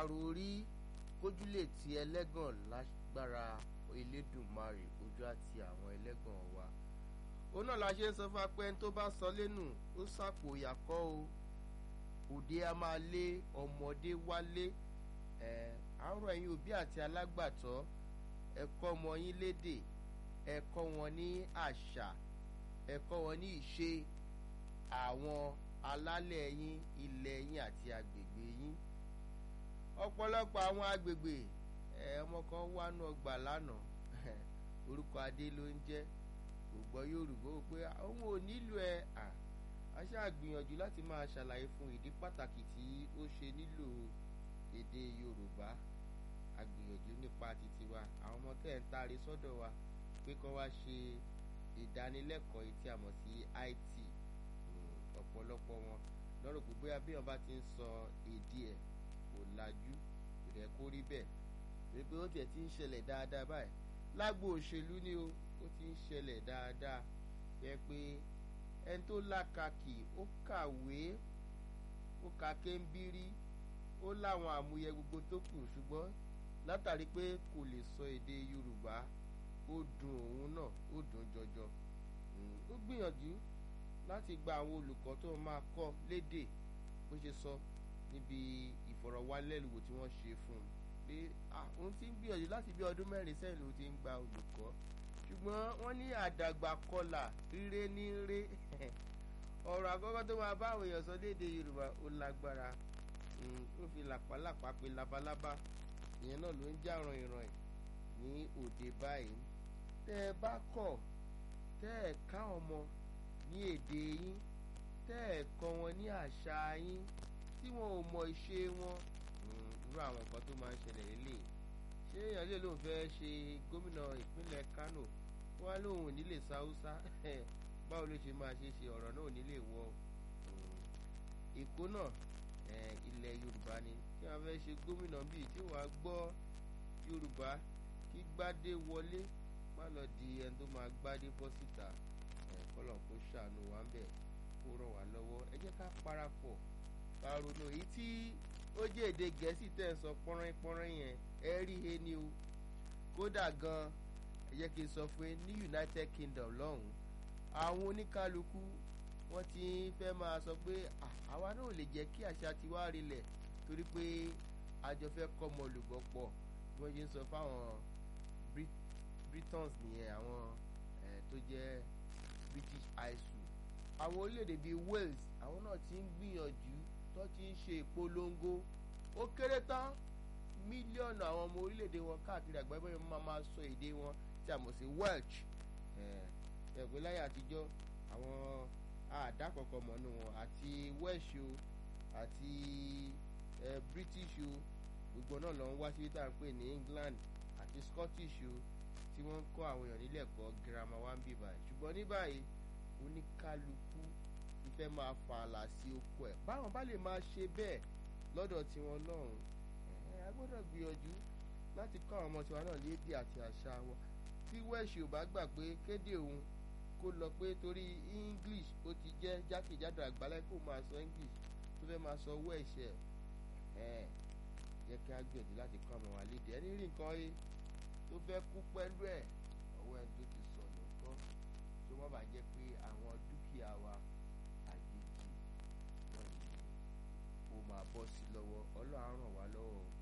àròrí kójúlé ti ẹlẹ́gàn lágbára elédùnmarè ojú àti àwọn ẹlẹ́gàn wa òun náà la ṣe ń sọ fún apẹ́ tó bá sọ lẹ́nu ó sàpò ìyàkọ́ o òde a máa lé ọmọdé wálé ẹ̀ àárọ̀ ẹ̀yin òbí àti alágbàtọ́ ẹ kọ́ ọmọ yín lédè ẹ kọ́ wọn ní àṣà ẹ kọ́ wọn ní ìṣe àwọn alálẹ̀ yín ilẹ̀ yín àti agbègbè yín ọ̀pọ̀lọpọ̀ àwọn agbègbè ẹ ọmọ kan wá nù ọgbà lánàá orúkọ adé ló ń jẹ́ kò gbọ́ yorùbá ó pé òun ò nílò ẹ a ṣáà gbìyànjú láti máa ṣàlàyé fún ìdí pàtàkì tí ó ṣe nílò èdè yorùbá agbìyànjú nípa títí wa àwọn ọmọ tẹ́ ń taari sọ́dọ̀ wa pé kán wá ṣe ìdánilẹ́kọ̀ọ́ yìí tí a mọ̀ sí IT ọ̀pọ̀lọpọ̀ wọn lọ́rọ̀ pé bóyá bí wọn bá ti ń sọ èdè ẹ̀ kò lajú kò dẹ̀ kó rí bẹ́ẹ̀ torí pé ó tiẹ̀ ti ń ṣẹlẹ̀ dáadáa báyìí lágbo òṣèlú ni o ó ti ń ṣẹlẹ̀ dáadáa yẹ pé ẹni tó lákàkì ó kàwé ó ka kéńbírí ó láwọn àmúyẹ gbogbo tó kù ṣùgbọ́n látàrí pé kò lè sọ èdè Yorùbá ó dùn òun náà ó dùn jọjọ ó gbìyànjú láti gba àwọn olùkọ́ tó máa kọ́ lédè bó ṣe sọ níbi ìfọ̀rọ̀wánilẹ́nuwò tí wọ́n ṣe fún un pé òun ti ń gbìyànjú láti bí ọdún mẹ́rin sẹ́yìn ló ti ń gba olùkọ́ ṣùgbọ́n wọ́n ní àdàgbà kọlà ríré ní ré ọ̀rọ̀ àkọ́kọ́ tó máa bá àwọn èèyàn sọ lédè Yorùbá ó lágbára ó fi làpálàpá pé labalábá ìyẹn náà ló ń já ran ìran ẹ̀ ní òde báyìí tẹ́ ẹ bá kọ̀ tẹ́ ẹ ká ọmọ ní èdè yín tẹ́ ẹ kọ́ wọn ní àṣà yín tí wọn ò mọ ìṣe wọn irú àwọn nǹkan tó máa ń ṣẹlẹ̀ lélẹ̀ ṣé èèyàn lè lóun fẹ́ ṣe gómìnà ìpínlẹ̀ Kánò wọn lóun ò ní lè sa Haúsá báwo ló ṣe máa ṣe ṣe ọ̀rọ̀ náà ò ní lè wọ Èkó náà ilẹ̀ Yorùbá ni tí wọ́n fẹ́ ṣe gómìnà bíi tí wọ́n á gbọ́ Yorùbá kí gbádé wọlé má lọ di ẹni tó máa gbádé bọ́ síta kọ́lọ̀ kó ṣàánú wa ń bẹ̀ kó ràn wá lọ́wọ́ ẹ jẹ́ ká parapọ̀ ká ronú èyí tí ó jẹ́ èdè gẹ̀ẹ́sì tẹ̀ ń sọ pọ́nrín pọ́nrín yẹn ẹ rí he ni o kódà gan ẹ jẹ́ kí n sọ fún yín ní United Kingdom lọ́hùn àwọn oníkálukú wọ́n ti fẹ́ máa sọ pé àwa náà ò lè jẹ́ kí àṣà tiwa rinlẹ̀ torí pé àjọ fẹ́ kọ́ ọmọ olùgbọ́ pọ̀ bí wọ́n ṣe ń sọ fáwọn Britons nìyẹn àwọn tó jẹ́ British high school àwọn orílẹ̀-èdè bíi Wales àwọn náà ti ń gbìyànjú tó ti ń ṣe ìpolongo ó kéré tán mílíọ̀nù àwọn ọmọ orílẹ̀-èdè wọn káàkiri àgbáyé bóyá máa máa sọ èdè wọn tí a mọ̀ sí Welsh ẹ̀gbẹ́ láyé àtijọ́ àwọn àdàkọ̀kọ̀ mọ̀nú wọn àti Welsh o àti British o gbogbo náà lọ ń wá sí tá à ń pè ní England àti Scottish o tí wọ́n ń kọ́ àwọn èèyàn nílé ẹ̀kọ́ girama wa ń bì báyìí ṣùgbọ́n ní báyìí oníkálukú ìfẹ́ máa fa àlà sí oko ẹ̀ báwọn bá lè máa ṣe bẹ́ẹ̀ lọ́dọ̀ tiwọn lọ́hùn ẹ̀ a gbọ́dọ̀ gbìyànjú láti kọ́ àwọn ọmọ tiwa náà lédè àti àṣà wọn tí Welsh ò bá gbà pé kéde òun kó lọ pé torí English ó ti jẹ́ jákèjádò àgbáláyé kó máa sọ English tó fẹ́ máa sọ Welsh ẹ̀ ẹ̀ jẹ́ kí á gbìyànjú láti kọ́ ọmọ wa lédè ẹni rí nǹkan yìí tó fẹ́ kú pẹ̀lú ẹ̀ ọwọ́ ẹni tó ti sọnù kọ́ tó má bàa jẹ́ pé àwọn dúkìá wa àjèjì náà ni ó máa bọ́ sí lọ́wọ́ Ọlọ́run á ràn wá lọ́wọ́